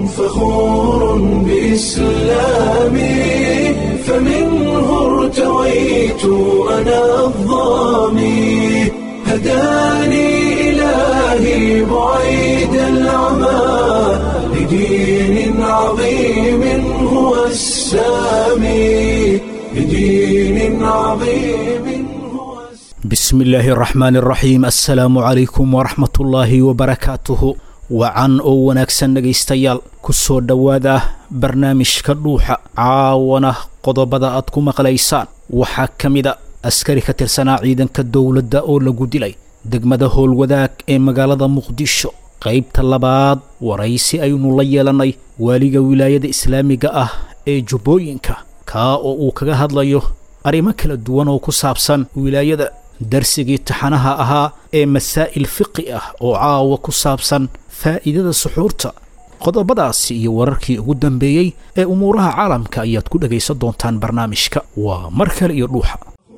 فخور بإسلامي فمنه ارتويت أنا الظامي هداني إلهي بعيد العمى لدين عظيم هو السامي لدين عظيم هو bismi illaahi araxmaan araxiim assalaamu calaykum waraxmatullaahi wabarakaatuhu wacan oo wanaagsan dhegaystayaal ku soo dhowaada barnaamijka dhuuxa caawana qodobada aad ku maqlaysaan waxaa ka mida askari ka tirsanaa ciidanka dowladda oo lagu dilay degmada howlwadaag ee magaalada muqdisho qaybta labaad waraysi aynu la yeelannay waaliga wilaayada islaamiga ah ee jubbooyinka kaa oo uu kaga hadlayo arrimo kala duwan oo ku saabsan wilaayada darsigii taxanaha ahaa ee masaa'il fiqi ah oo caawa ku saabsan faa'iidada suxuurta qodobadaasi iyo wararkii ugu dambeeyey ee umuuraha caalamka ayaad ku dhegaysan doontaan barnaamijka waa mar kale iyo dhuuxa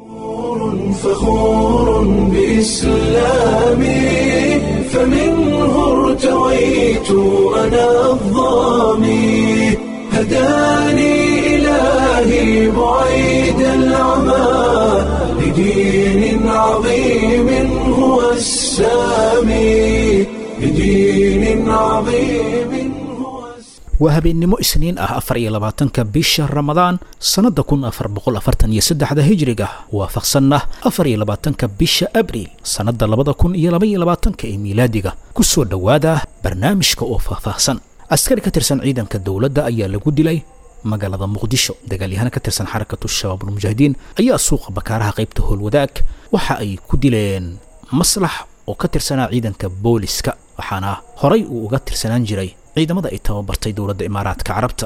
فخور بإسلامي فمنه ارتويت أنا الظامي هداني إلهي بعيد العمى لدين عظيم هو السامي لدين عظيم هو السامي waa habeennimo isniin ah afar iyo labaatanka bisha ramadaan sannadda kun afar boqol afartan iyo saddexda hijriga waafaqsanna afar iyo labaatanka bisha abriil sannadda labada kun iyo laba iyo labaatanka ee miilaadiga ku soo dhowaada barnaamijka oo faahfaahsan askari ka tirsan ciidanka dowladda ayaa lagu dilay magaalada muqdisho dagaalyahana ka tirsan xarakatu shabaabulmujaahidiin ayaa suuqa bakaaraha qaybta howlwadaag waxa ay ku dileen maslax oo ka tirsanaa ciidanka booliska waxaana horay uu uga tirsanaan jiray ciidamada ay tababartay dowladda imaaraadka carabta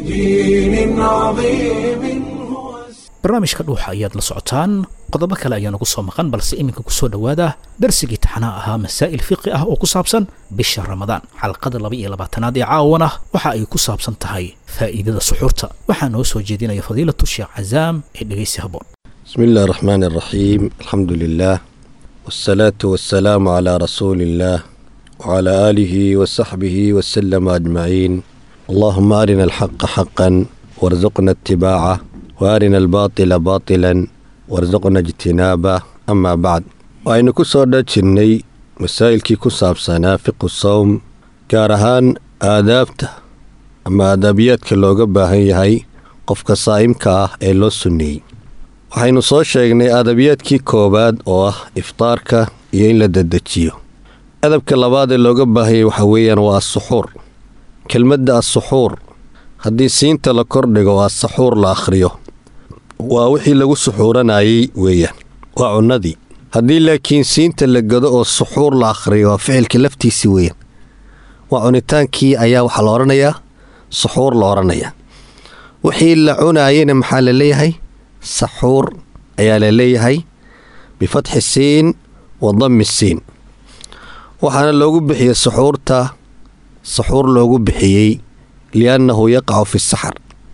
لدين عظيم هو السامي barnaamijka dhuuxa ayaad la socotaan qodobo kale ayaa nagu soo maqan balse iminka ku soo dhowaada darsigii taxanaha ahaa masaa'il fiqi ah oo ku saabsan bisha ramadaan xalqada laba iyo labaatanaad ee caawana waxa ay ku saabsan tahay faa'iidada suxuurta waxaa noo soo jeedinaya fadiilatu sheekh cazaam ee dhegaysi habboon بسم الله الرحمن الرحيم الحمد لله والصلاة والسلام على رسول الله وعلى آله وصحبه وسلم أجمعين اللهم أرنا الحق حقا وارزقنا اتباعه وأرنا الباطل باطلا وارزقنا اجتنابه أما بعد وأين كسر دجني مسائل كي كساب سنافق الصوم كارهان آدابته أما آدابيات كاللوغة باهي هاي قفك صائم كاه إلو سني waxaynu soo sheegnay adabiyaadkii koowaad oo ah iftaarka iyo in la dedejiyo adabka labaad ee looga baahayay waxa weeyaan waa asuxuur kelmadda asuxuur haddii siinta la kordhigo oo asaxuur la akhriyo waa wixii lagu suxuuranayay weeyaan waa cunnadii haddii laakiin siinta la gado oo suxuur la akhriyo waa ficilka laftiisii weeyaan waa cunitaankii ayaa waxaa la odhanayaa suxuur la odhanayaa wixii la cunaayana maxaa la leeyahay saxuur ayaa la leeyahay bifatxi siin wa dammi siin waxaana loogu bixiyey saxuurta saxuur loogu bixiyey liannahu yaqacu fi saxar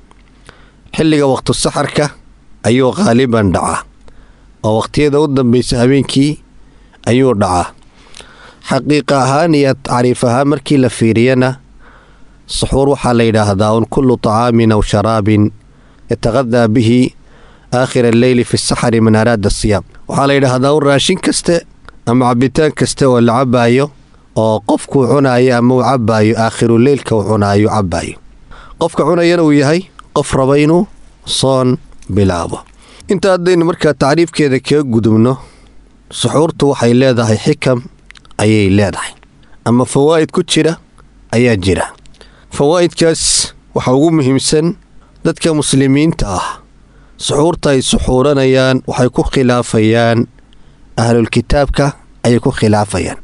xilliga waqtu saxarka ayuu qaaliban dhacaa oo waqhtiyada u dambaysa habeenkii ayuu dhacaa xaqiiqa ahaan iyo tacriif ahaan markii la fiiriyana saxuur waxaa la yidhaahdaa un kullu طacaamin aw sharaabin yataqadaa bihi aakhira alleyli fi saxari man araada siyaam waxaa la yidhaahdaa un raashin kaste ama cabitaan kaste oo la cabaayo oo qofkuu cunaayo ama uu cabaayo aakhiruleylka uu cunaayo cabaayo qofka cunayana uu yahay qof raba inuu soon bilaabo inta haddaynu markaa tacriifkeeda kaga gudubno suxuurtu waxay leedahay xikam ayay leedahay ama fawaa'id ku jira ayaa jira fawaa'idkaas waxaa ugu muhiimsan dadka muslimiinta ah suxuurta ay suxuuranayaan waxay ku khilaafayaan ahlulkitaabka ayay ku khilaafayaan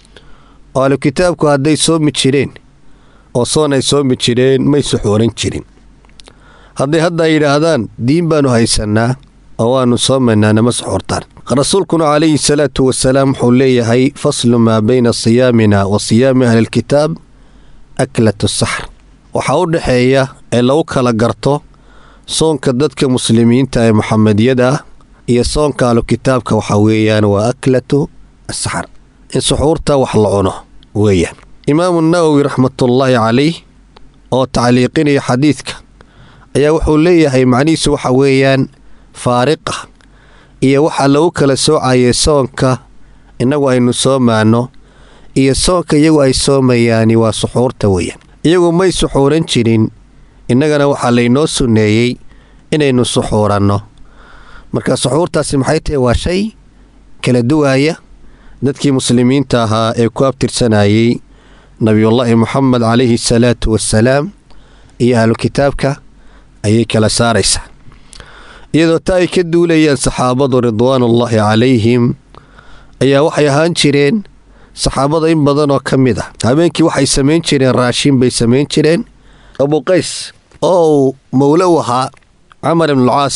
oo ahlukitaabku hadday soomi jireen oo soon ay soomi jireen may suxuuran jirin hadday hadda ay yidhaahdaan diin baanu haysannaa oo waannu soomaynaa nama suxuurtaan rasuulkuna calayhi salaatu wasalaam wuxuu leeyahay faslu maa bayna siyaamina wa siyaami ahlilkitaab aklatu saxr waxaa u dhexeeya ee lagu kala garto soonka dadka muslimiinta ee muxamediyada ah iyo soonka ahlukitaabka waxaa weeyaan waa aklatu asaxar in suxuurta wax la cuno weeyaan imaamu nawowi raxmatullaahi calayh oo tacliiqinaya xadiidka ayaa wuxuu leeyahay macnihiisu waxa weeyaan faariqa iyo waxaa lagu kala soocayay soonka innagu aynu soomaano iyo soonka iyagu ay soomayaani waa suxuurta weeyaan iyagu may suxuuran jirin innagana waxaa laynoo sunneeyey inaynu suxuuranno marka suxuurtaasi maxay tahay waa shay kala duwaaya dadkii muslimiinta ahaa ee ku abtirsanayey nabiyullaahi moxamed calayhi salaatu wassalaam iyo ahlu kitaabka ayay kala saaraysaa iyadoo taa ay ka duulayaan saxaabadu ridwaanullaahi calayhim ayaa waxay ahaan jireen saxaabada in badan oo ka mid ah habeenkii waxay samayn jireen raashin bay samayn jireen abuqays oo uu mowlo u ahaa camar ibnulcaas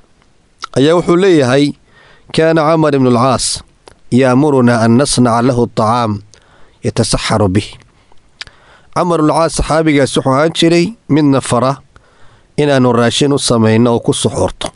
ayaa wuxuu leeyahay kaana camar ibnulcaas yaamurunaa an nasnaca lahu tacaam yatasaxaru bih camar ibnulcaas saxaabigaas wuxuu ahaan jiray midna fara inaannu raashin u samayno oo ku suxuurto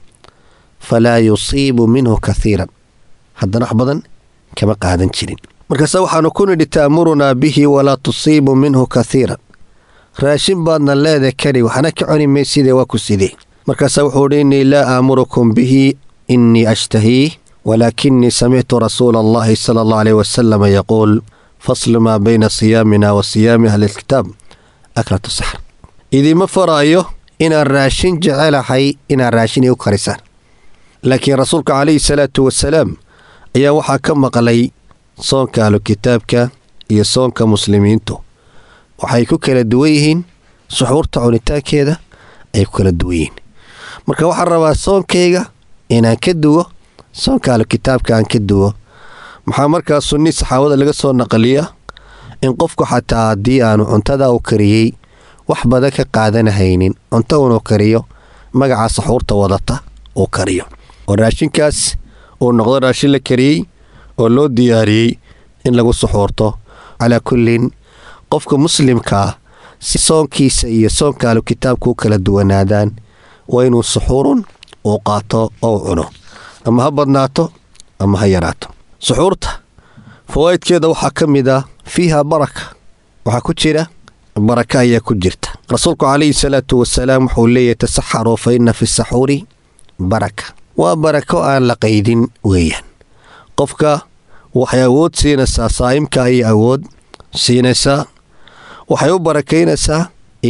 falaa yusiibu minhu kaiiran haddana wax badan kama qaadan jirin markaase waxaannu ku nidhi ta'murunaa bihi walaa tusiibu minhu kaiiran raashin baadna leeda kari waxna ka coni maysidee waa ku sidee markaase wuxuu idhi innii laa aamurukum bihi innii ashtahiih walaakinii samictu rasuula allahi sala allah aleyh wasalama yaquul faslu maa bayna siyaamina wa siyaami ahlilkitaab aklatu saxr idiima faraayo inaan raashin jecelahay inaad raashin iu karisaan laakiin rasuulka calayhi salaatu wasalaam ayaa waxaa ka maqlay soonka ahlukitaabka iyo soonka muslimiintu waxay ku kala duwan yihiin suxuurta cunitaankeeda ay ku kala duwan yihiin marka waxaan rabaa soonkayga inaan ka duwo soonka ahlukitaabka aan ka duwo maxaa markaa sunni saxaabada laga soo naqliya in qofku xataa haddii aanu cuntada u kariyey wax badan ka qaadanahaynin cunto unuu kariyo magaca saxuurta wadata uu kariyo oo raashinkaas uu noqdo raashin la kariyey oo loo diyaariyey in lagu suxuurto calaa kullin qofka muslimkaa si soonkiisa iyo soonka ahlu kitaabka u kala duwanaadaan waa inuu suxuurun uu qaato oo u cuno ama ha badnaato ama ha yaraato suxuurta fawaa'idkeeda waxaa ka mid ah fiiha baraka waxaa ku jira baraka ayaa ku jirta rasuulku calayhi salaatu wasalaam wuxuu leeyahy tasaxaruu fa inna fi saxuuri baraka waa barako aan la qaydin weeyaan qofka waxay awood siinaysaa saa'imka ayay awood siinaysaa waxay u barakaynaysaa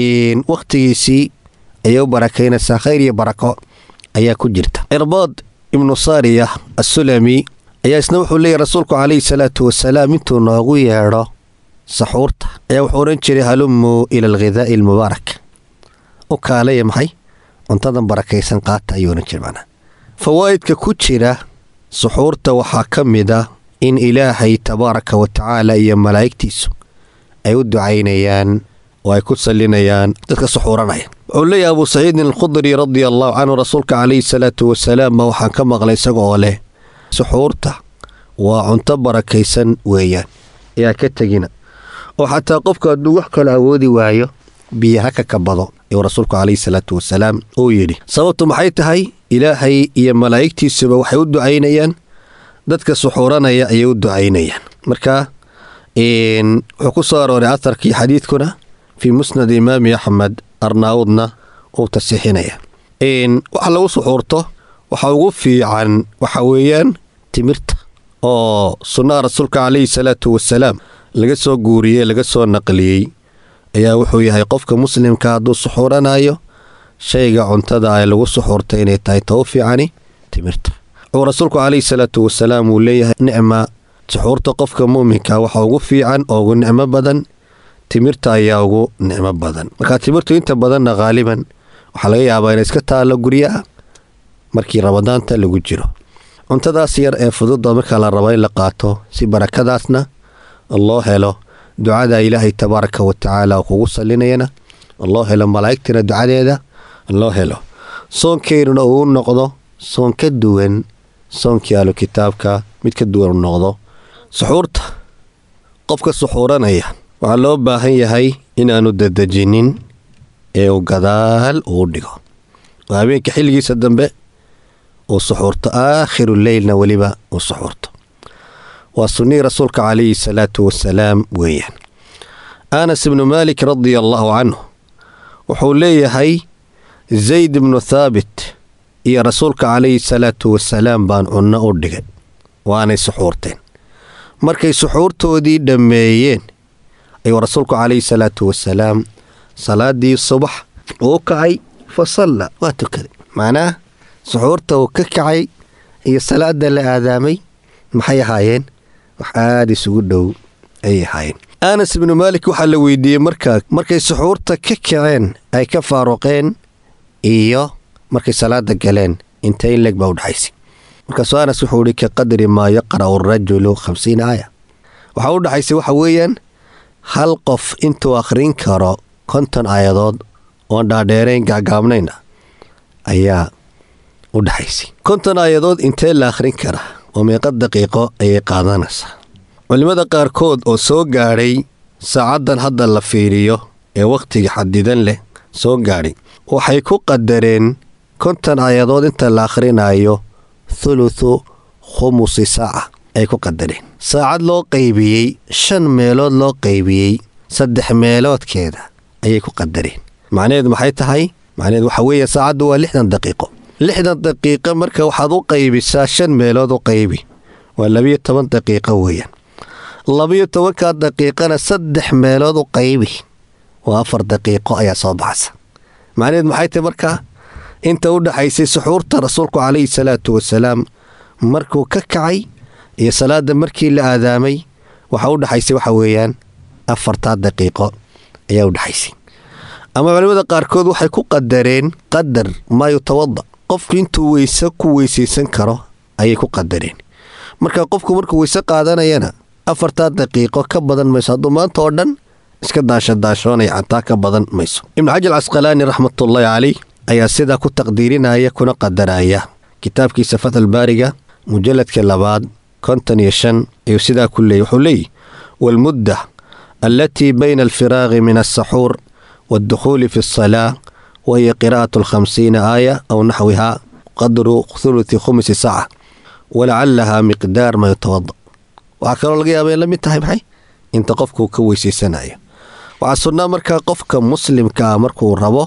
wakhtigiisii ayay u barakaynaysaa khayr iyo barako ayaa ku jirta cirbaad ibnu saariya assulami ayaa isna wuxuu leeyahy rasuulku calayhi salaatu wasalaam intuu noogu yeedho saxuurta ayaa wuxuu odhan jiray halumuu ila alghidaa'i almubaarak u kaalaya maxay cuntadan barakaysan qaata ayuu odhan jiray macnaa fawaa'idka ku jira suxuurta waxaa ka mid ah in ilaahay tabaaraka wa tacaala iyo malaa'igtiisu ay u ducaynayaan oo ay ku sallinayaan dadka suxuuranaya wuxuu leeyahay abuu saciidin alkhudri radia allahu canhu rasuulka calayhi salaatu wasalaam ma waxaan ka maqlay isaga oo leh suxuurta waa cunto barakaysan weeyaan ayaa ka tegina oo xataa qofka hadduu wax kale awoodi waayo biyo haka ka bado ayuu rasuulku calayhi salaatu wasalaam uu yidhi sababtu maxay tahay ilaahay iyo malaa'igtiisuba waxay u ducaynayaan dadka suxuuranaya ayay u ducaynayaan marka wuxuu ku soo arooray aharkii xadiidkuna fii musnad imaami axmed arnaawudna uu tasiixinaya waxa lagu suxuurto waxa ugu fiican waxa weeyaan timirta oo sunnaha rasuulka calayhi salaatu wasalaam laga soo guuriyey laga soo naqliyey ayaa wuxuu yahay qofka muslimka hadduu suxuuranayo shayga cuntada ay lagu suxuurta inay tahay ta u fiicani timirta wuxuu rasuulku calayhi salaatu wasalaam uu leeyahay nicma suxuurta qofka muuminka waxa ugu fiican oo ugu nicmo badan timirta ayaa ugu nicmo badan markaa timirtu inta badanna khaaliban waxaa laga yaabaa inay iska taallo guryaha markii ramadaanta lagu jiro cuntadaas yar ee fududda marka la rabo in la qaato si barakadaasna loo helo ducada ilaahay tabaaraka wa tacaala kugu sallinayana loo helo malaa'igtina ducadeeda loo helo soonkeynuna uu noqdo soon ka duwan soonkii ahlu kitaabka mid ka duwan u noqdo suxuurta qofka suxuuranaya waxaa loo baahan yahay inaanu dadejinin ee uu gadaal uu dhigo oo habeenka xilligiisa dambe uu suxuurto aakhiru leylna weliba uu suxuurto waa sunnihii rasuulka calayhi salaatu wasalaam weeyaan anas ibnu maalik radia allaahu canhu wuxuu leeyahay zayd ibnu thaabit iyo rasuulka calayhi salaatu wasalaam baan cunno u dhigay waanay suxuurteen markay suxuurtoodii dhammeeyeen ayuu rasuulku calayhi salaatu wasalaam salaadii subax uu kacay fa salla waa tukaday macnaha suxuurta uu ka kacay iyo salaada la aadaamay maxay ahaayeen wax aada isugu dhow ayay ahaayeen anas ibnu maalik waxaa la weydiiyey markaa markay suxuurta ka kaceen ay ka faaruqeen iyo markay salaada galeen intay in leeg baa u dhaxaysay markaasuu anas wuxuu ihi ka qadri maa yaqra'u arajulu khamsiina aaya waxaa u dhaxaysay waxa weeyaan hal qof intuu akhrin karo konton aayadood oon dhaadheerayn gacgaabnayn ah ayaa u dhaxaysay konton aayadood intee la akhrin karaa oo meeqa daqiiqo ayay qaadanaysaa culimmada qaarkood oo soo gaadhay saacaddan hadda la fiiriyo ee wakhtiga xadidan leh soo gaadhay waxay ku qadareen konton aayadood inta la akhrinayo thuluthu khumusi saaca ay ku qadareen saacad loo qaybiyey shan meelood loo qaybiyey saddex meeloodkeeda ayay ku qadareen macnaheedu maxay tahay macnaheedu waxa weeye saacaddu waa lixdan daqiiqo lixdan daqiiqo marka waxaad u qaybisaa shan meelood u qaybi waa labiyo toban daqiiqo weeyaan labiyo tobankaa daqiiqana saddex meelood u qaybi waa afar daqiiqo ayaa soo baxaysa macnaheed maxay tahay markaa inta u dhaxaysay suxuurta rasuulku calayhi salaatu wasalaam markuu ka kacay iyo salaada markii la aadaamay waxa u dhaxaysay waxa weeyaan afartaa daqiiqo ayaa u dhaxaysay ama culimmada qaarkood waxay ku qadareen qadar maa yutawada qofku intuu weyse ku weysaysan karo ayay ku qadareen marka qofku markuu weyse qaadanayana afartaa daqiiqo ka badan mayso hadduu maanta oo dhan iska daashadaashoonaya xataa ka badan mayso ibnu xajar casqalaani raxmatullaahi caleyh ayaa sidaa ku taqdiirinaya kuna qadaraya kitaabkiisa fatxulbaariga mujalladka labaad konton iyo shan ayuu sidaa ku leeyay wuxuu leeyihi waalmudda allatii bayna alfiraaqi min alsaxuur waaldukhuuli fi alsalaa wahiya qiraa'atu alkhamsiina aaya aw naxwihaa qadru thuluthi khumsi saaca walacalahaa miqdaar ma yutawada waxaa kaloo laga yaaba in la mid tahay maxay inta qofkuu ka weysaysanayo waxaa sunnaa markaa qofka muslimka ah markuu rabo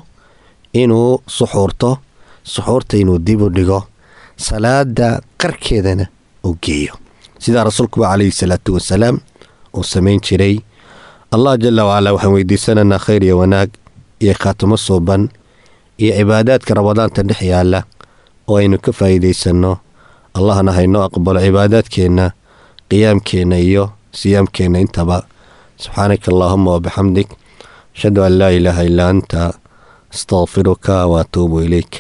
inuu suxuurto suxuurta inuu dib u dhigo salaada qarkeedana uu geeyo sidaa rasuulkuba calayhi salaatu wasalaam uu samayn jiray allah jala wacalaa waxaan weydiisanaynaa khayr iyo wanaag iyo khaatimo suuban iyo cibaadaadka ramadaanta dhex yaalla oo aynu ka faa'iidaysanno allahna haynoo aqbalo cibaadaadkeenna qiyaamkeenna iyo siyaamkeenna intaba subxaanaka allaahuma wabixamdik ashhadu an laa ilaaha illaa anta astaqfiruka waatuubu ilayk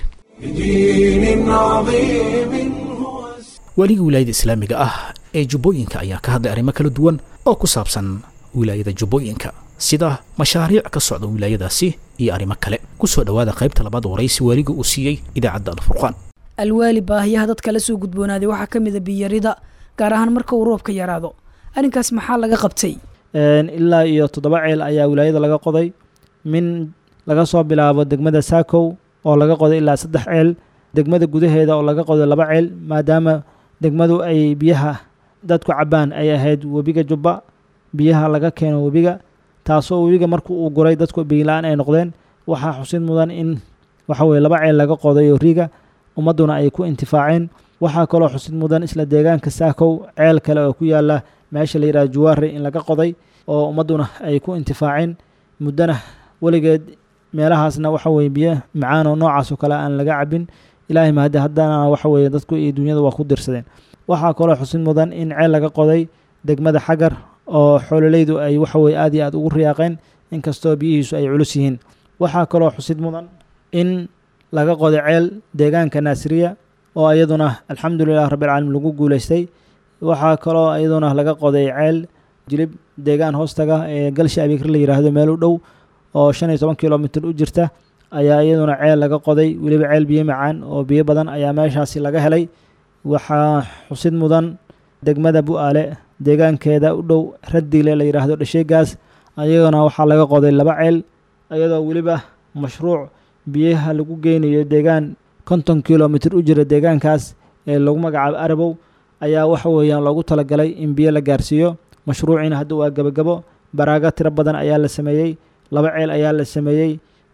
بدين عظيم هو waligii wilaayada islaamiga ah ee jubbooyinka ayaa ka hadlay arrimo kala duwan oo ku saabsan wilaayada jubbooyinka sida mashaariic ka socda wilaayadaasi iyo arrimo kale ku soo dhowaada qaybta labaad waraysi waaliga uu siiyey idaacadda alfurqaan alwaali baahiyaha dadka la soo gudboonaaday waxaa ka mid a biyarida gaar ahaan marka uu roobka yaraado arrinkaas maxaa laga qabtay ilaa iyo toddoba ceel ayaa wilaayada laga qoday min laga soo bilaabo degmada saakow oo laga qoday ilaa saddex ceel degmada gudaheeda oo laga qoday laba ceel maadaama degmadu ay biyaha dadku cabbaan ay ahayd webiga jubba biyaha laga keeno webiga taasoo webiga marku uu guray dadku biila-aan ay noqdeen waxaa xusid mudan in waxa weye laba ceel laga qodayo riga ummadduna ay ku intifaaceen waxaa kaloo xusid mudan isla deegaanka saakow ceel kale oo ku yaala meesha la yidhaha juwaare in laga qoday oo ummadduna ay ku intifaaceen muddona weligeed meelahaasna waxa weye biyo macaan oo noocaas oo kale aan laga cabin ilaahay mahadi haddana waxa weye dadku iyo dunyada waa ku dirsadeen waxaa kaloo xusid mudan in ceel laga qoday degmada xagar oo xoololeydu ay waxa weye aad iyo aad ugu riyaaqeen inkastoo biyihiisu ay culus yihiin waxaa kaloo xusid mudan in laga qoday ceel deegaanka naasiriya oo iyaduna alxamdulilah rabbilcaalamiin lagu guuleystay waxaa kaloo iyaduna laga qoday ceel jilib deegaan hoostaga ee galsha abikr la yidhaahdo meel u dhow oo shan iyo toban kilomitr u jirta ayaa iyaduna ceel laga qoday weliba ceel biyo macaan oo biyo badan ayaa meeshaasi laga helay waxaa xusid mudan degmada bu-aale deegaankeeda u dhow radile la yidhaahdo dhasheegaas ayagana waxaa laga qoday laba ceel iyadoo weliba mashruuc biyaha lagu geynayo deegaan konton kilomitr u jira deegaankaas ee lagu magacaabo arabow ayaa waxa weeyaan loogu talagalay in biyo la gaarsiiyo mashruuciina hadda waa gebagabo baraaga tiro badan ayaa la sameeyey laba ceel ayaa la sameeyey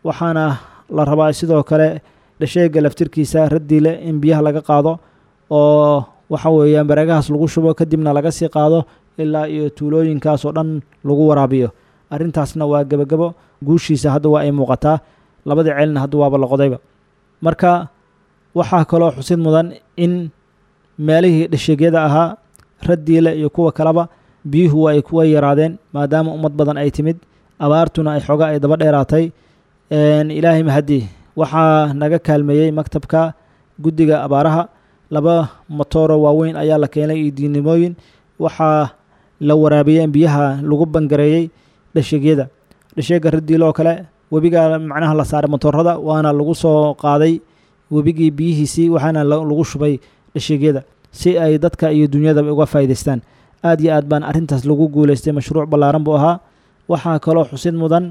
waxaana la rabaa sidoo kale dhasheega laftirkiisa raddiile in biyaha laga qaado oo waxa weeyaan bareegahaas lagu shubo kadibna laga sii qaado ilaa iyo tuulooyinkaas oo dhan lagu waraabiyo arrintaasna waa gebagabo guushiisa hadda waa ay muuqataa labadii ceelna hadda waaba la qodayba marka waxaa kaloo xusid mudan in meelihii dhasheegyada ahaa raddiile iyo kuwa kaleba biyuhu waa ay kuwa yaraadeen maadaama ummad badan ay timid abaartuna ay xooga ay daba dheeraatay ilaahay mahadii waxaa naga kaalmeeyey maktabka guddiga abaaraha laba motooro waaweyn ayaa la keenay iyo diinimooyin waxaa la waraabiyey biyaha lagu bangareeyey dhasheegyada dhasheega raddiile oo kale webigaa macnaha la saaray motoorada waana lagu soo qaaday webigii biyihiisii waxaana lagu shubay dhasheegyada si ay dadka iyo dunyadaba uga faa'idaystaan aad iyo aad baan arrintaas lagu guulaystay mashruuc ballaaran buu ahaa waxaa kaloo xusid mudan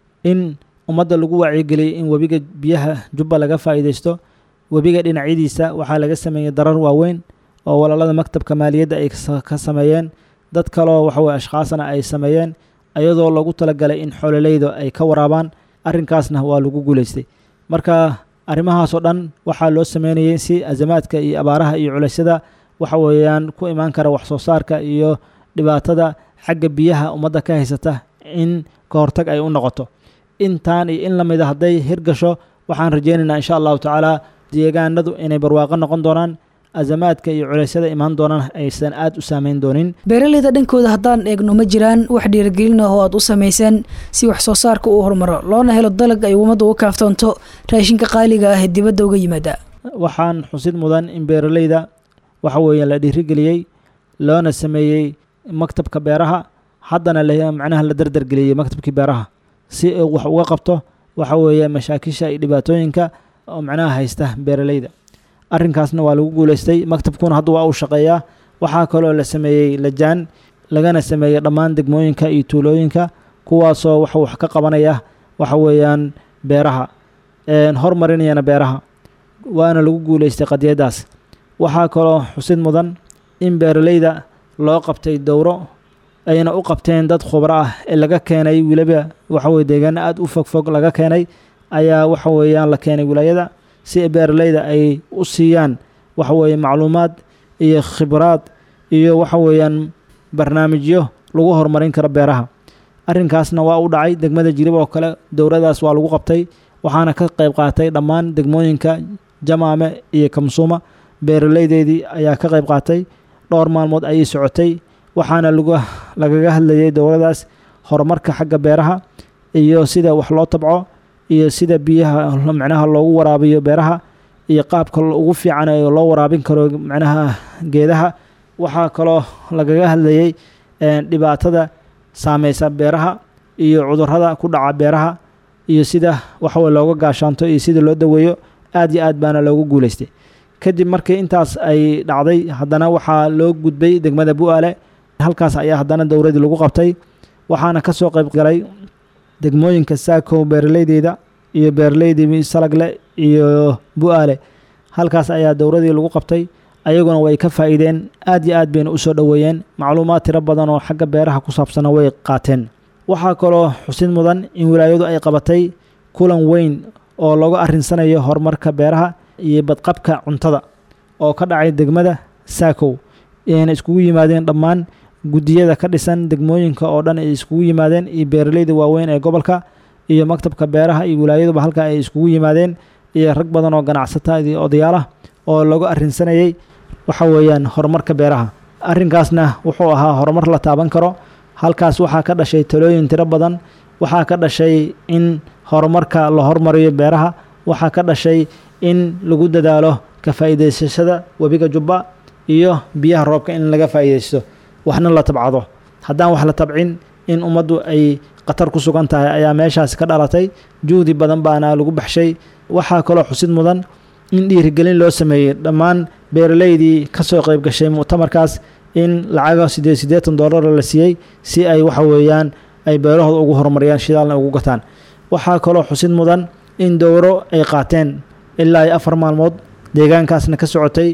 in ummadda lagu wacyigeliyey in webiga biyaha jubba laga faa'iidaysto webiga dhinacyadiisa waxaa laga sameeyey darar waaweyn oo walaalada maktabka maaliyadda ay ka sameeyeen dad kaloo waxaweye ashkhaasna ay sameeyeen iyadoo lagu talagalay in xoololeyda ay ka waraabaan arrinkaasna waa lagu guulaystay marka arrimahaasoo dhan waxaa loo sameynayay si azamaadka iyo abaaraha iyo culaysyada waxa weeyaan ku imaan kara wax soo saarka iyo dhibaatada xagga biyaha ummadda ka haysata in ka hortag ay u noqoto intaan iyo in la mida hadday hirgasho waxaan rajaynaynaa insha allahu tacaala deegaanadu inay barwaaqo noqon doonaan azamaadka iyo culeysyada imaan doonaan aysan aad u saameyn doonin beeraleyda dhankooda haddaan eegno ma jiraan wax dhiirigelin ah oo aad u samaysaan si wax soo saarka uu horumaro loona helo dalag ay ummadda uga kaaftoonto raashinka qaaliga ah ee dibadda uga yimaada waxaan xusid mudan in beeraleyda waxa weeye la dhiirigeliyey loona sameeyey maktabka beeraha haddana macnaha la dardargeliyey maktabkii beeraha si uu wax uga qabto waxa weeye mashaakisha iyo dhibaatooyinka oo macnaha haysta beeraleyda arrinkaasna waa lagu guulaystay maktabkuna hadda waa uu shaqeeyaa waxaa kaloo la sameeyey lajaan lagana sameeyey dhammaan degmooyinka iyo tuulooyinka kuwaasoo wax wax ka qabanaya waxa weeyaan beeraha horumarinayana beeraha waana lagu guulaystay qadiyadaas waxaa kaloo xusid mudan in beeraleyda loo qabtay dowro ayna u qabteen dad khubro ah ee laga keenay weliba waxaweye deegaano aada u fogfog laga keenay ayaa waxa weeyaan la keenay wilaayada si beeraleyda ay u siiyaan waxa weeye macluumaad iyo khibraad iyo waxa weeyaan barnaamijyo lagu horumarin karo beeraha arrinkaasna waa u dhacay degmada jirib oo kale dowradaas waa lagu qabtay waxaana ka qayb qaatay dhammaan degmooyinka jamaame iyo kamsuuma beeraleydeedii ayaa ka qayb qaatay dhowr maalmood ayay socotay waxaana lagaga hadlayay dowladaas horumarka xagga beeraha iyo sida wax loo tabco iyo sida biyaha macnaha loogu waraabiyo beeraha iyo qaabka ugu fiican ee loo waraabin karo macnaha geedaha waxaa kaloo lagaga hadlayay dhibaatada saameysa beeraha iyo cudurrada ku dhaca beeraha iyo sida waxaweye looga gaashaanto iyo sida loo daweeyo aad iyo aad baana loogu guulaystay kadib markii intaas ay dhacday haddana waxaa loo gudbay degmada bu-aale halkaas ayaa haddana dowradii lagu qabtay waxaana ka soo qayb galay degmooyinka saakow beeraleydeeda iyo beeraleydii salagle iyo bu-aale halkaas ayaa dowradii lagu qabtay ayaguna way ka faa'iideen aad iyo aad bayna u soo dhoweeyeen macluumaad tiro badan oo xagga beeraha ku saabsana way qaateen waxaa kaloo xusid mudan in wilaayadu ay qabatay kulan weyn oo laga arrinsanayo horumarka beeraha iyo badqabka cuntada oo ka dhacay degmada saakow ayna iskugu yimaadeen dhammaan guddiyada ka dhisan degmooyinka oo dhan ay iskugu yimaadeen iyo beeraleyda waaweyn ee gobolka iyo maktabka beeraha iyo wilaayaduba halka ay iskugu yimaadeen iyo rag badan oo ganacsata iyo odayaalah oo lagu arrinsanayay waxa weeyaan horumarka beeraha arrinkaasna wuxuu ahaa horumar la taaban karo halkaas waxaa ka dhashay talooyin tiro badan waxaa ka dhashay in horumarka la hormariyo beeraha waxaa ka dhashay in lagu dadaalo ka faa'iidaysashada webiga jubba iyo biyaha roobka in laga faa'iidaysto waxna la tabcado haddaan wax la tabcin in ummaddu ay khatar ku sugan tahay ayaa meeshaas ka dhalatay juhdi badan baana lagu baxshay waxaa kaloo xusid mudan in dhiirigelin loo sameeyey dhammaan beeraleydii ka soo qayb gashay muctamarkaas in lacaga siddeed siddeetan dollar la siiyey si ay waxa weeyaan ay beerahooda ugu horumariyaan shidaalna ugu gataan waxaa kaloo xusid mudan in dowro ay qaateen ilaa iyo afar maalmood deegaankaasna ka socotay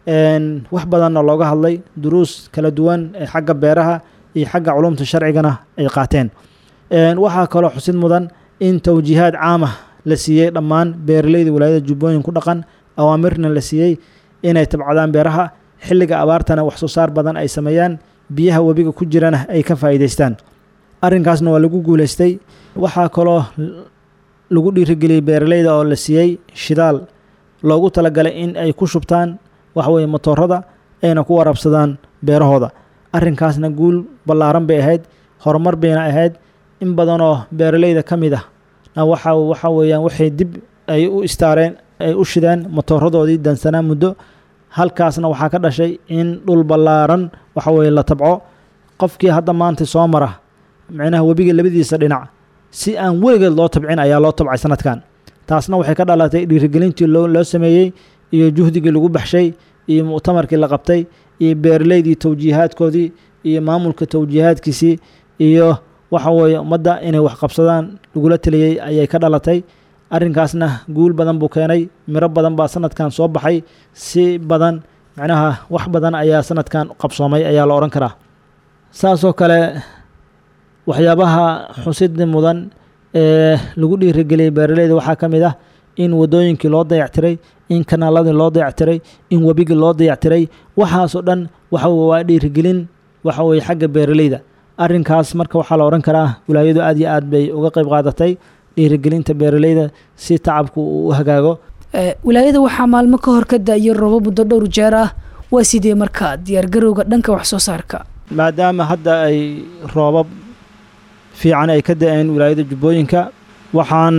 wax badanna looga hadlay duruus kala duwan ee xagga beeraha iyo xagga culumta sharcigana ay qaateen waxaa kaloo xusid mudan in towjiihaad caamah la siiyey dhammaan beeraleyda walaayada jubbooyin ku dhaqan awaamirna la siiyey inay tabcadaan beeraha xilliga abaartana wax soo saar badan ay sameeyaan biyaha webiga ku jirana ay ka faa'iidaystaan arrinkaasna waa lagu guulaystay waxaa kaloo lagu dhiirigeliyey beeraleyda oo la siiyey shidaal loogu talagalay in ay ku shubtaan waxaweye motoorada ayna ku warabsadaan beerahooda arrinkaasna guul ballaaran bay ahayd horumar bayna ahayd in badanoo beeraleyda ka mid ah waxa waxa weeyaan waxay dib ay u istaareen ay u shideen motooradoodii dansanaa muddo halkaasna waxaa ka dhashay in dhul ballaaran waxa weye la tabco qofkii hadda maanta soo mara micnaha webiga labadiisa dhinac si aan weligeed loo tabcin ayaa loo tabcay sanadkan taasna waxay ka dhalatay dhiirigelintii loo sameeyey iyo juhdigii lagu baxshay iyo muctamarkii la qabtay iyo beeraleydii towjiihaadkoodii iyo maamulka towjiihaadkiisii iyo waxa weeye ummadda inay wax qabsadaan lagula teliyey ayay ka dhalatay arrinkaasna guul badan buu keenay miro badan baa sanadkan soo baxay si badan macnaha wax badan ayaa sanadkan qabsoomay ayaa la odhan karaa saasoo kale waxyaabaha xusida mudan ee lagu dhiirigeliyey beeraleyda waxaa ka mid ah in wadooyinkii loo dayactiray in kanaaladii loo dayactiray in webigii loo dayactiray waxaasoo dhan waxa waa dhiirigelin waxa weye xagga beeraleyda arrinkaas marka waxaa la odhan karaa wilaayadu aad iyo aad bay uga qayb qaadatay dhiirigelinta beeraleyda si tacabku uu u hagaago wilaayada waxaa maalmo ka hor ka da-iyo robo muddo dhowr jeer ah waa sidee marka diyaargarowga dhanka wax soo saarka maadaama hadda ay roobab fiican ay ka da-een wilaayada jubbooyinka waxaan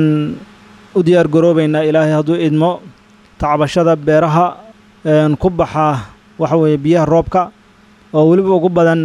u diyaar garoobeynaa ilaahay hadduu idmo tacbashada beeraha ku baxa waxa weeye biyaha roobka oo weliba ugu badan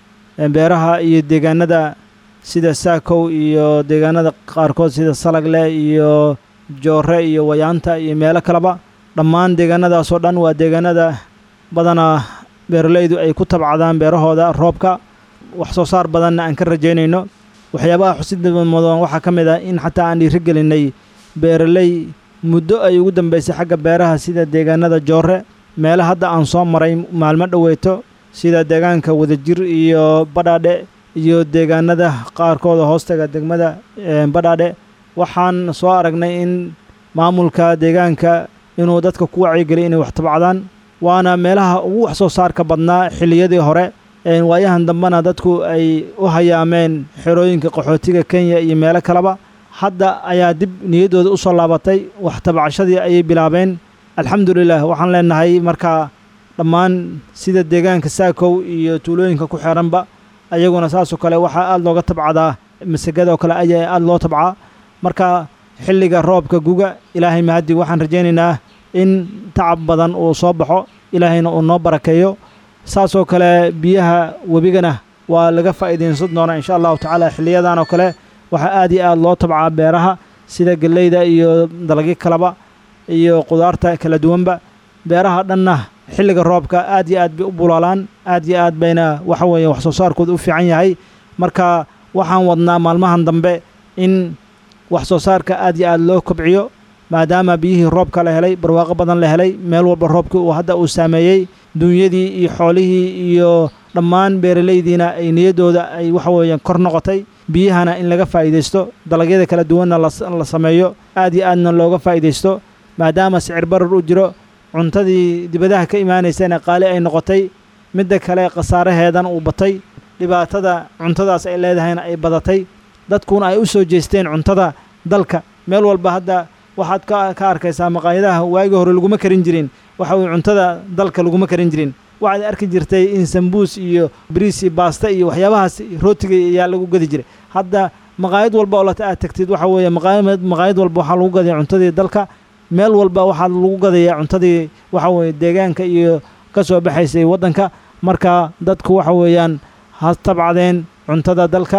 beeraha iyo deegaanada sida saakow iyo deegaanada qaarkood sida salagle iyo joore iyo wayaanta iyo meelo kaleba dhammaan deegaanadaasoo dhan waa deegaanada badanaa beeraleydu ay ku tabcadaan beerahooda roobka wax soo saar badanna aan ka rajaynayno waxyaabaha xusida mudan waxaa ka mid ah in xataa aan dhiiri gelinay beeraley muddo ay ugu dambeysay xagga beeraha sida deegaanada joore meelo hadda aan soo maray maalmo dhoweeto sida deegaanka wadajir iyo badhaadhe iyo deegaanada qaarkooda hoostaga degmada badhaadhe waxaan soo aragnay in maamulka deegaanka inuu dadka ku wacyigeliy inay wax tabcadaan waana meelaha ugu wax soo saarka badnaa xilliyadii hore waayahan dambena dadku ay u hayaameen xerooyinka qaxootiga kenya iyo meelo kaleba hadda ayaa dib niyaddooda u soo laabatay wax tabcashadii ayay bilaabeen alxamdulilah waxaan leenahay markaa dhammaan sida deegaanka saakow iyo tuulooyinka ku xeeranba ayaguna saasoo kale waxaa aada looga tabcadaa masagada oo kale ayaa aada loo tabcaa marka xilliga roobka guga ilaahay mahaddi waxaan rajaynaynaa in tacab badan uu soo baxo ilaahayna uu noo barakeeyo saasoo kale biyaha webigana waa laga faa'iidaysan doonaa insha allahu tacaala xiliyadan oo kale waxaa aad iyo aad loo tabcaa beeraha sida gelleyda iyo dalagyo kaleba iyo qudaarta kala duwanba beeraha dhanna xilliga roobka aad iyo aad bay u bulaalaan aad iyo aad bayna waxa weeye wax soo saarkooda u fiican yahay marka waxaan wadnaa maalmahan dambe in wax soo saarka aad iyo aad loo kobciyo maadaama biyihii roobka la helay barwaaqo badan la helay meel walba roobkii uu hadda uu saameeyey duunyadii iyo xoolihii iyo dhammaan beeralaydiina ay niyaddooda ay waxa weeyaan kor noqotay biyahana in laga faa'iidaysto dalagyada kala duwanna la sameeyo aad iyo aadna looga faa'iidaysto maadaama sicir barar u jiro cuntadii dibadaha ka imaanaysana qaali ay noqotay midda kale khasaaraheedan uu batay dhibaatada cuntadaas ay leedahayna ay badatay dadkuna ay u soo jeesteen cuntada dalka meel walba hadda waxaad ka arkaysaa maqaayadaha waagii hore laguma karin jirin waxa weye cuntada dalka laguma karin jirin waxaad arki jirtay in sambuus iyo bariis iyo baasta iyo waxyaabahaas rootiga ayaa lagu gadi jiray hadda maqaayad walba oo lata aad tagtid waxa weeye maqaayad walba waxaa lagu gadaya cuntadii dalka meel walba waxaa lagu gadayaa cuntadii waxa weeye deegaanka iyo ka soo baxaysay waddanka marka dadku waxa weeyaan ha tabcadeen cuntada dalka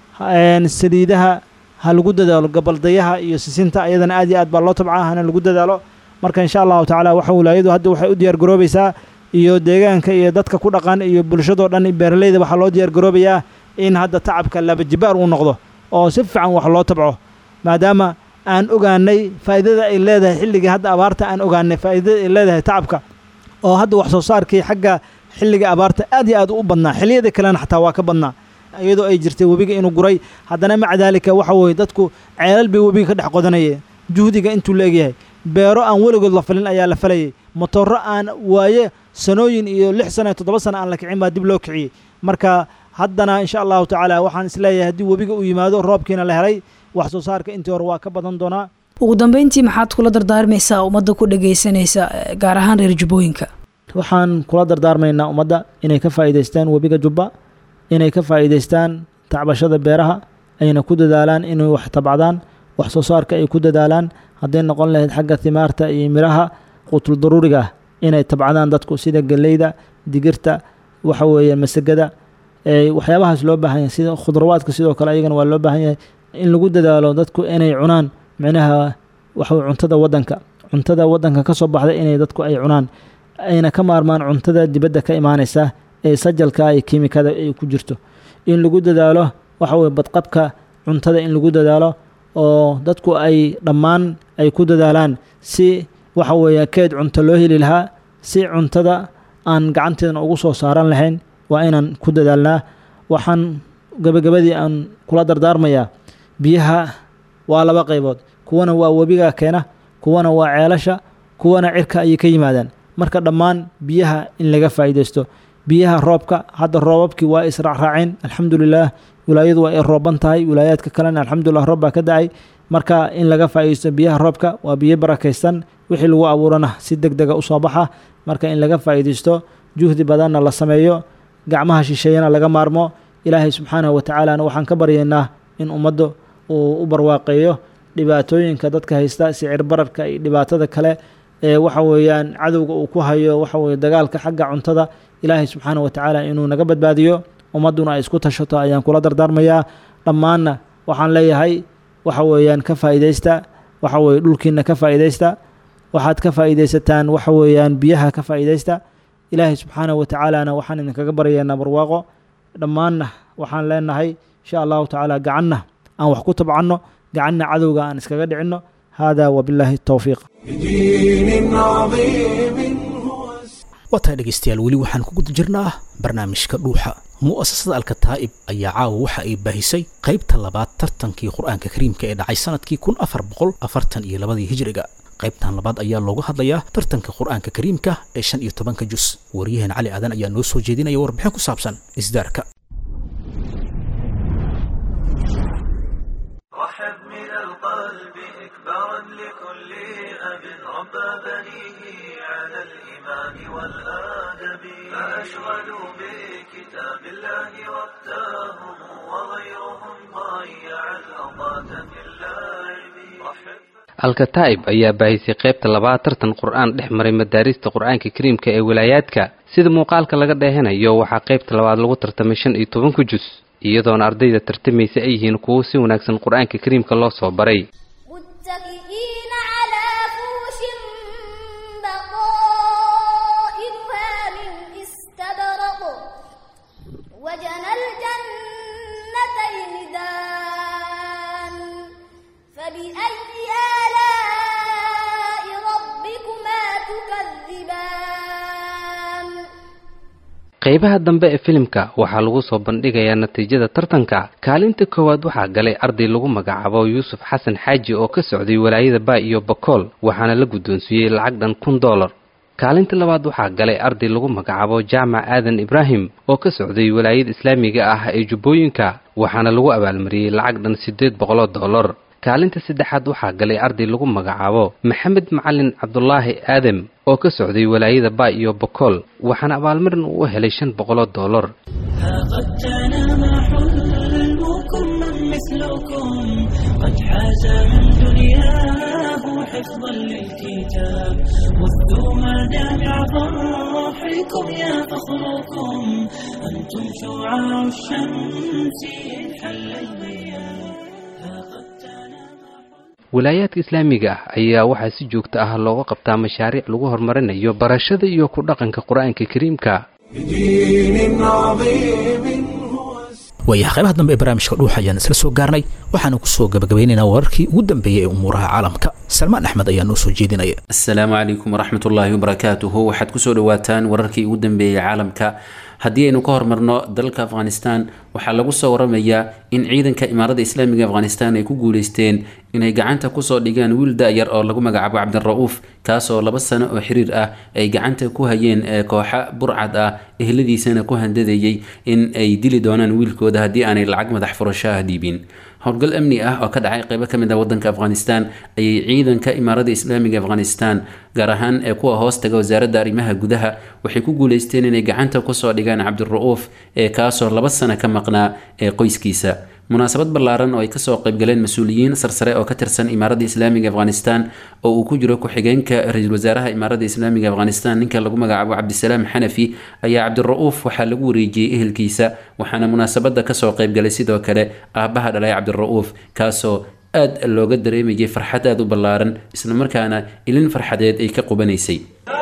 saliidaha ha lagu dadaalo gabaldayaha iyo sisinta ayadana aad iyo aad baa loo tabcaa hana lagu dadaalo marka insha allahu tacaala waxa wilaayadu hadda waxay u diyaar garoobaysaa iyo deegaanka iyo dadka ku dhaqan iyo bulshadoo dhan beeraleyda waxaa loo diyaar garoobayaa in hadda tacabka labajibaar uu noqdo oo si fiican wax loo tabco maadaama aan ogaanay faa'iidada ay leedahay xilligii hadda abaarta aan ogaanay faa'iidada ay leedahay tacabka oo hadda wax soo saarkii xagga xilliga abaarta aad iyo aad u badnaa xilliyada kalena xataa waa ka badnaa iyadoo ay jirtay webiga inuu guray haddana maca daalika waxa weeye dadku ceelal bay webiga ka dhex qodanayeen juhdiga intuu la egyahay beero aan weligood la falin ayaa la falayay motorro aan waaye sanooyin iyo lix sana iyo toddoba sana aan la kicin baa dib loo kiciyey marka haddana insha allahu tacaala waxaan isleeyahay haddii webiga uu yimaado roobkiina la helay wax soo saarka intii hore waa ka badan doonaa ugu dambeyntii maxaad kula dardaarmaysaa ummadda ku dhagaysanaysa gaar ahaan reer jubbooyinka waxaan kula dardaarmaynaa ummadda inay ka faa'iidaystaan webiga jubba inay ka faa'iidaystaan tacbashada beeraha ayna ku dadaalaan inay wax tabcadaan wax soo saarka ay ku dadaalaan hadday noqon lahayd xagga thimaarta iyo miraha qutul daruuriga ah inay tabcadaan dadku sida galleyda digirta waxa weeye masagada waxyaabahaas loo baahan yahay sida khudrawaadka sidoo kale ayagana waa loo baahan yahay in lagu dadaalo dadku inay cunaan micnaha waxa cuntada waddanka cuntada waddanka ka soo baxda inay dadku ay cunaan ayna ka maarmaan cuntada dibadda ka imaanaysa ee sajalka iyo kiimikada ay ku jirto in lagu dadaalo waxa weye badqabka cuntada in lagu dadaalo oo dadku ay dhammaan ay ku dadaalaan si waxa weeye keed cunto loo heli lahaa si cuntada aan gacanteedna ugu soo saaran lahayn waa inaan ku dadaalnaa waxaan gabagabadii aan kula dardaarmayaa biyaha waa laba qaybood kuwana waa webiga keena kuwana waa ceelasha kuwana cirka ayay ka yimaadaan marka dhammaan biyaha in laga faa'iidaysto biyaha roobka hadda roobabkii waa israacraaceen alxamdulilaah wilaayadu waa ay rooban tahay wilaayaadka kalena alxamdulilah roob baa ka da-ay marka in laga faa'iidaysto biyaha roobka waa biyo barakaysan wixii lagu abuurana si deg dega usoo baxa marka in laga faa'iidaysto juhdi badanna la sameeyo gacmaha shisheeyana laga maarmo ilaahay subxaanahu watacaalana waxaan ka baryaynaa in ummadda uu u barwaaqeeyo dhibaatooyinka dadka haysta sicir bararka iyo dhibaatada kale ee waxa weeyaan cadowga uu ku hayo waxa weye dagaalka xagga cuntada ilaahay subxaanahu watacaala inuu naga badbaadiyo ummadduna ay isku tashato ayaan kula dardaarmayaa dhammaanna waxaan leeyahay waxa weeyaan ka faa'iidaysta waxa weye dhulkiina ka faa'iidaysta waxaad ka faa'iidaysataan waxa weeyaan biyaha ka faa'iidaysta ilaahay subxaanahu watacaalana waxaan idinkaga baryaynaa barwaaqo dhammaanna waxaan leenahay insha allahu tacaala gacanna aan wax ku tabcanno gacanna cadowga aan iskaga dhicinno hada wabilaahi towfiiq بدين عظيم هو waa tahay dhegaystayaal weli waxaan ku guda jirnaa barnaamijka dhuuxa mu'asasada alkataa'ib ayaa caawa waxa ay baahisay qaybta labaad tartankii qur-aanka kariimka ee dhacay sanadkii kun afar boqol afartan iyo labadii hijriga qaybtan labaad ayaa looga hadlayaa tartanka qur-aanka kariimka ee shan iyo tobanka jus waryaheen cali aadan ayaa noo soo jeedinaya warbixin ku saabsan isdaarka رحب من القلب إكبارا لكل أب ربى بنيه على الإيمان والآدب فأشغلوا بكتاب الله وقتهم وغيرهم ضيع الأوقات في اللعب رحب alkataa'ib ayaa baahisay qaybta labaad tartan qur-aan dhex maray madaarista qur-aanka kariimka ee wilaayaadka sida muuqaalka laga dheehanayo waxaa qaybta labaad lagu tartamay shan iyo tobanku jus iyadoona ardayda tartamaysa ay yihiin kuwo si wanaagsan qur-aanka kariimka loo soo baray متكئين على فرش بطائنها من استبرق وجنى الجنتين دان فبأي آلاء ربكما تكذبان qaybaha dambe ee filimka waxaa lagu soo bandhigayaa natiijada tartanka kaalinta koowaad waxaa galay arday lagu magacaabo yuusuf xasan xaaji oo ka socday walaayada baa iyo bakool waxaana la guddoonsiiyey lacag dhan kun dollar kaalinta labaad waxaa galay arday lagu magacaabo jaamac aadan ibraahim oo ka socday walaayada islaamiga ah ee jubbooyinka waxaana lagu abaalmariyey lacag dhan siddeed boqoloo dollar kaalinta saddexaad waxaa galay arday lagu magacaabo maxamed macalin cabdulaahi aadam oo ka socday walaayada baa iyo bakool waxaana abaalmarin uu u helay shan boqoloo dollar قد تنام حلمكم من مثلكم قد حاز من دنياه حفظا للكتاب وثوا مدامع فرحكم يا فخركم أنتم شعاع الشمس إن حل الغياب فقد تنام walaayaadka islaamiga ah ayaa waxaa si joogto ah looga qabtaa mashaariic lagu horumarinayo barashada iyo ku dhaqanka qur-aanka kariimka بدين عظيم هو waayaha qaybaha dambe ee barnaamijka dhuuxa ayaan isla soo gaarnay waxaana ku soo gabagabeynaynaa wararkii ugu dambeeyey ee umuuraha caalamka salmaan axmed ayaa noo soo jeedinaya asalaamu calaykum waraxmat ullaahi wabarakaatuhu waxaad kusoo dhawaataan wararkii ugu dambeeyey caalamka haddii aynu ka hormarno dalka afghanistan waxaa lagu soo waramayaa in ciidanka imaaradda islaamiga afghanistan ay ku guuleysteen inay gacanta kusoo dhigaan wiil da-yar oo lagu magacaabo cabdira'uuf kaasoo laba sano oo xiriir ah ay gacanta ku hayeen kooxa burcad ah ehladiisana ku handadayay in ay dili doonaan wiilkooda haddii aanay lacag madax furasho ah dhiibin howlgal amni ah oo ka dhacay qeybo kamid ah wadanka afghanistan ayay ciidanka imaaradda islaamiga afghanistan gaar ahaan ee kuwa hoos taga wasaaradda arrimaha gudaha waxay ku guuleysteen inay gacanta kusoo dhigaan cabdira'uuf ee kaasoo laba sano ka maqnaa ee qoyskiisa munaasabad ballaaran oo ay kasoo qaybgaleen mas-uuliyiin sarsare oo ka tirsan imaaradda islaamiga afghanistan oo uu ku jiro ku-xigeenka ra-iisul wasaaraha imaaradda islaamiga afghanistan ninka lagu magacaabo cabdisalaam xanafi ayaa cabdira'uuf waxaa lagu wareejiyey ehelkiisa waxaana munaasabada kasoo qaybgalay sidoo kale aabaha dhalay cabdira'uuf kaasoo aad looga dareemayay farxad aada u ballaaran islamarkaana ilin farxadeed ay ka qubanaysay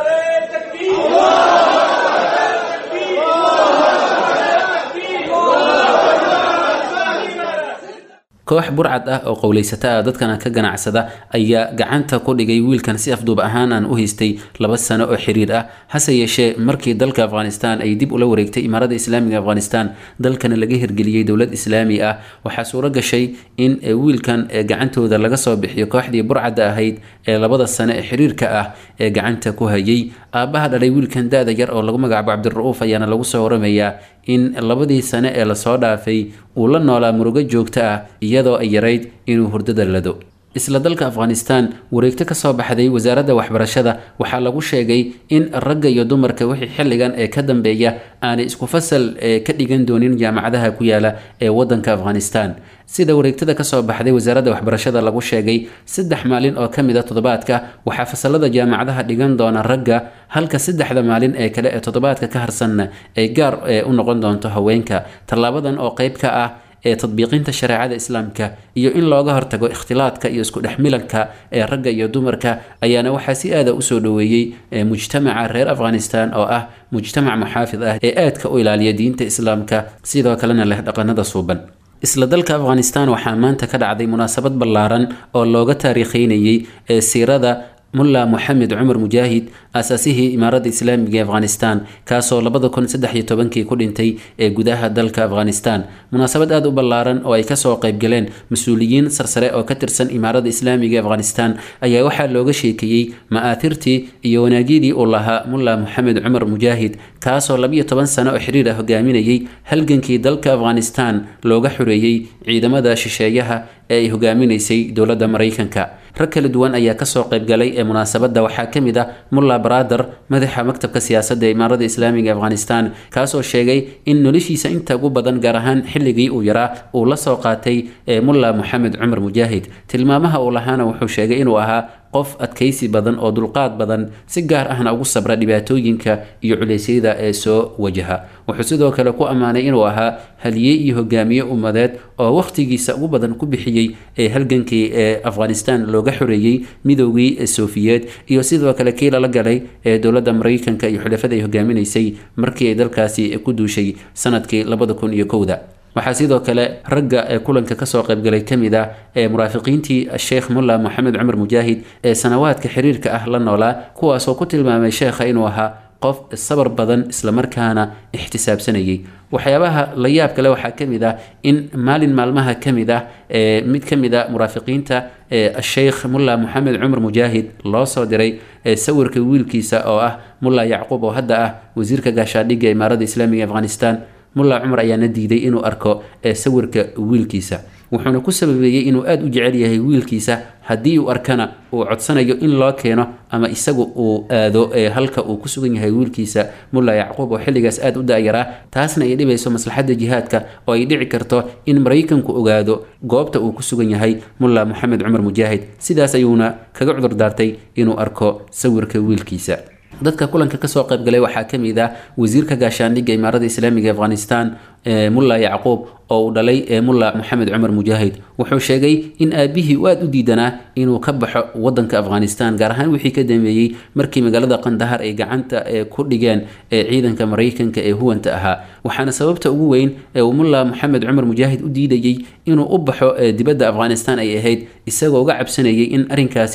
koox burcad ah oo qowleysata ah dadkana ka ganacsada ayaa gacanta ku dhigay wiilkan si afduub ahaan aan u haystay laba sano oo xiriir ah hase yeeshee markii dalka afghanistan ay dib ula wareegtay imaaradda islaamiga afghanistan dalkana laga hirgeliyey dowlad islaami ah waxaa suuro gashay in wiilkan gacantooda laga soo bixiyo kooxdii burcadda ahayd ee labada sano ee xiriirka ah ee gacanta ku hayay aabaha dhalay wiilkan da-da yar oo lagu magacaabo cabdira'uuf ayaana lagu soo waramayaa in labadii sane ee lasoo dhaafay uu la noolaa murugo joogto ah iyadoo ay yarayd inuu hurdada lado isla dalka afghanistan wareegto kasoo baxday wasaaradda waxbarashada waxaa lagu sheegay in ragga iyo dumarka wixii xilligan ee ka dambeeya aanay isku fasal ka dhigan doonin jaamacadaha ku yaala ee wadanka afghanistan sida wareegtada kasoo baxday wasaaradda waxbarashada lagu sheegay saddex maalin oo kamid a toddobaadka waxaa fasalada jaamacadaha dhigan doona ragga halka saddexda maalin ee kale ee toddobaadka ka harsanna ay gaar u noqon doonto haweenka tallaabadan oo qeyb ka ah ee tadbiiqinta shareecada islaamka iyo in looga hortago ikhtilaadka iyo isku dhexmilanka ee ragga iyo dumarka ayaana waxaa si aada usoo dhoweeyey mujtamaca reer afghanistan oo ah mujtamac muxaafid ah ee aadka u ilaaliya diinta islaamka sidoo kalena leh dhaqanada suuban isla dalka afghanistan waxaa maanta ka dhacday munaasabad ballaaran oo looga taariikheynayey ee siirada mulla moxamed cumar mujaahid aasaasihii imaaradda islaamiga ee afghanistan kaasoo labada kun saddex iyo tobankii ku dhintay ee gudaha dalka afghanistan munaasabad aada u ballaaran oo ay kasoo qaybgaleen mas-uuliyiin sarsare oo ka tirsan imaaradda islaamiga ee afghanistan ayaa waxaa looga sheekeeyey ma'aatirtii iyo wanaagyadii uu lahaa mulla moxamed cumar mujaahid kaasoo labiyo toban sano oo xiriir ah hogaaminayay halgankii dalka afghanistan looga xoreeyey ciidamada shisheeyaha ee ay hogaaminaysay dowladda maraykanka rag kala duwan ayaa kasoo qaybgalay ee munaasabadda waxaa ka mid ah mulla barader madaxa maktabka siyaasadda ee imaaradda islaamiga afghanistan kaasoo sheegay in noloshiisa inta ugu badan gaar ahaan xilligii uu yaraa uu la soo qaatay ee mulla moxamed cumar mujaahid tilmaamaha uu lahaana wuxuu sheegay inuu ahaa qof adkaysi badan oo dulqaad badan si gaar ahna ugu sabra dhibaatooyinka iyo culeysyada ee soo wajaha wuxuu sidoo kale ku ammaanay inuu ahaa haliye iyo hogaamiye ummadeed oo wakhtigiisa ugu badan ku bixiyey ee halgankii ee afghanistan looga xoreeyey midoogii sofiyeed iyo sidoo kale kii lala galay ee dowladda maraykanka iyo xulafada ay hogaaminaysay markii ay dalkaasi ku duushay sanadkii labada kun iyo kowda waxaa sidoo kale ragga ee kulanka kasoo qaybgalay kamid ah ee muraafiqiintii sheekh mulla moxamed cumar mujaahid ee sanawaadka xiriirka ah la noolaa kuwaasoo ku tilmaamay sheekha inuu ahaa qof sabar badan islamarkaana ixtisaabsanayay waxyaabaha la yaab kale waxaa kamid ah in maalin maalmaha kamid ah ee mid kamid a muraafiqiinta sheekh mulla moxamed cumar mujaahid loo soo diray sawirka wiilkiisa oo ah mulla yacquub oo hadda ah wasiirka gaashaadhigga imaaradda islaamiga afghanistan mulla cumar ayaana diiday inuu arko sawirka wiilkiisa wuxuuna ku sababeeyey inuu aada u jecel yahay wiilkiisa haddii uu arkana uu codsanayo in loo keeno ama isagu uu aado halka uu ku sugan yahay wiilkiisa mulla yacquub oo xilligaas aada u da-yaraa taasna ay dhibayso maslaxadda jihaadka oo ay dhici karto in maraykanku ogaado goobta uu ku sugan yahay mulla moxamed cumar mujaahid sidaas ayuuna kaga cudur daartay inuu arko sawirka wiilkiisa dadka kulanka kasoo qaybgalay waxaa kamid ah wasiirka gaashaandhigga imaaradda islaamiga afghanistan mulla yacquub oo uu dhalay mulla moxamed cumar mujaahid wuxuu sheegay in aabihii uu aada u diidanaa inuu ka baxo wadanka afghanistan gaar ahaan wixii ka dambeeyey markii magaalada qandahar ay gacanta ku dhigeen ciidanka maraykanka ee huwanta ahaa waxaana sababta ugu weyn ee uu mulla moxamed cumar mujaahid u diidayey inuu u baxo dibadda afghanistan ay ahayd isagoo uga cabsanayay in arrinkaasi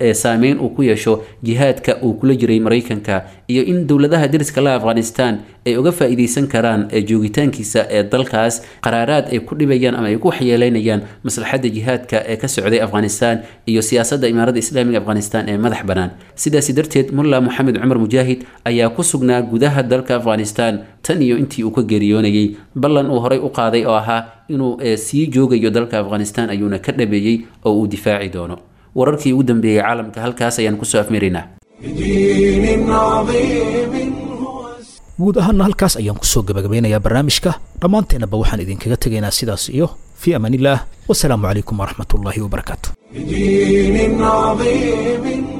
ee saameyn uu ku yeesho jihaadka uu kula jiray maraykanka iyo in dowladaha deriska la afghanistan ay uga faa'iidaysan karaan ee joogitaankiisa ee dalkaas qaraaraad ay ku dhibayaan ama ay ku waxyeeleynayaan maslaxadda jihaadka ee ka socday afghanistan iyo siyaasadda imaaradda islaamiga afghanistan ee madax bannaan sidaasi darteed mulla moxamed cumar mujaahid ayaa ku sugnaa gudaha dalka afghanistan tan iyo intii uu ka geeriyoonayey ballan uu horay u qaaday oo ahaa inuu sii joogayo dalka afghanistan ayuuna ka dhabeeyey oo uu difaaci doono wararkii ugu dambeeyey caalamka halkaas ayaan kusoo afmiraynaa بدين عظيم هو guud ahaana halkaas ayaan kusoo gabagabeynayaa barnaamijka dhammaanteennaba waxaan idinkaga tegaynaa sidaas iyo fii amaan illaah wasalaamu calaykum waraxmat ullaahi wabarakaatu بدين عظيم